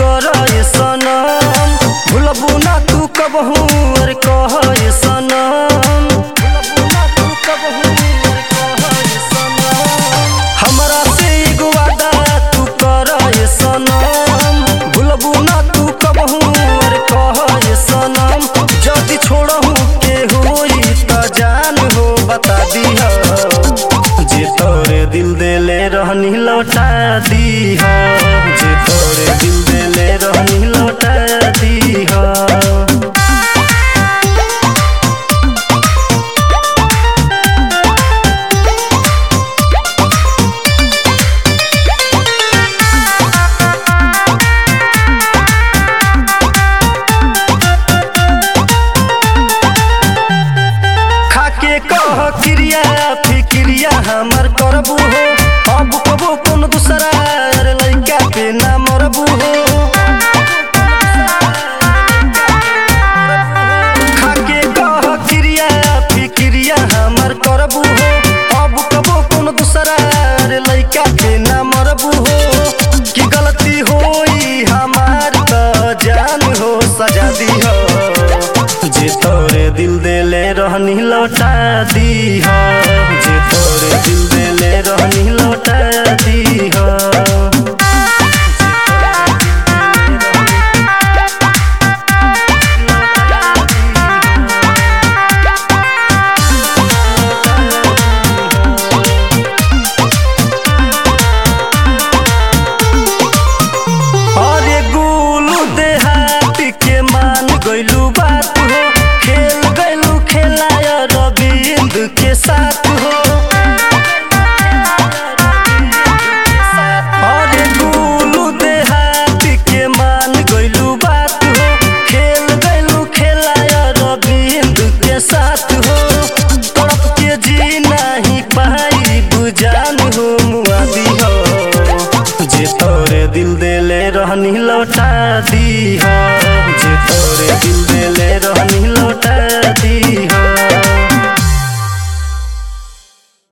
कर सनम भूलबू ना तू कबहू अरे कह सनम भूलबू ना तू कबहू अरे कह सनम हमरा से एगो वादा तू कर सनम भूलबू ना तू कबहू अरे कह सनम जदि छोड़हू के होई त जान हो बता दिह जे तोरे दिल देले रहनी लौटा दीह जे तोरे दिल देले रहनी लौटा दीह खाके कह क्रिया फिक्रिया हमर करबू हो अब कबो कौन दूसरा अरे लइका पे ना मरबू हो खाके कह क्रिया फिक्रिया हमर करबू हो अब कबो कौन दूसरा अरे लइका पे ना मरबू हो कि गलती होई हमार त जान हो सजा दी हो जे तोरे दिल देले रहनी लौटा दीह जे तोरे दिल देले रहनी लौटा दीह अरे गुलू देहाती के मान गइलू बात हो खेल गइलू खेलाय रविंद के साथ हो अरे गुलू देहाती के मान गइलू बात हो खेल गइलू खेलाय रविंद के साथ हो तड़प के जी नहीं पाई बुझान हो मुआदी हो जे तोरे दिल देले रहनी लौटा दीह